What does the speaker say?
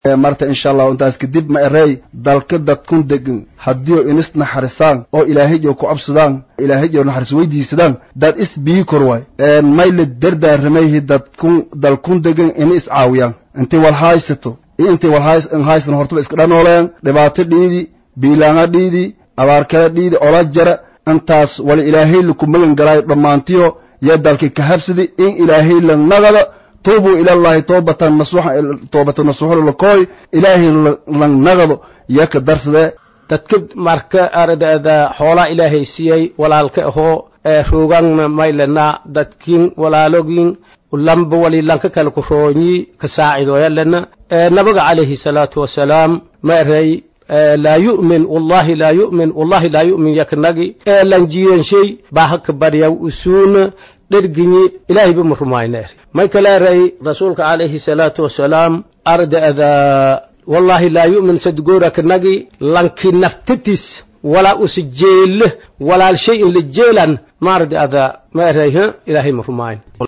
marta insha allahu intaas kadib ma erey dalka dadkun degan haddiio inis naxarisaan oo ilaahayyo ku cabsadaan ilaahayyo naxaris weydiisadaan dad is bii kor waay mayla dardaaраmayhi dadkun dalkun degan ina is caawiyaan intay wal haysato iyo intay wal haysan hortaba iska dhanooleen dhibaato dhiidi biilaanga dhiidi abaarkala dhiidi ola jara intaas wala ilaahay laku magan galaayo dhammaantiyo yaa dalkii ka habsadi in ilaahay la nagada tuubuu ilallahi toobatan nasuuxa toobatan nasuuxo lakooy ilaahay la nagado yaa ka darsadee dadka marka ardada xoolaa ilaahay siiyey walaalka ahoo roogaanna maylana dadkin walaalogin lamba wali lanka kale ku roonyi ka saacidoyalana nabiga calayhi salaatu wasalaam ma erey laa yu'min wallahi laa yu'min wallahi laa yu'min yaknagi ee lan jiyanshay baa haka baryaw usuuna dherginyi ilaahay ba ma rumayneer may kale eray rasuulka calayhi salaatu wasalaam arda'da wallahi laa yu'min sadgooraknagi lanki naftatis walaa usi jeelle walaal shay in la jeelan ma arda'da ma eray ilaahay ma rumayn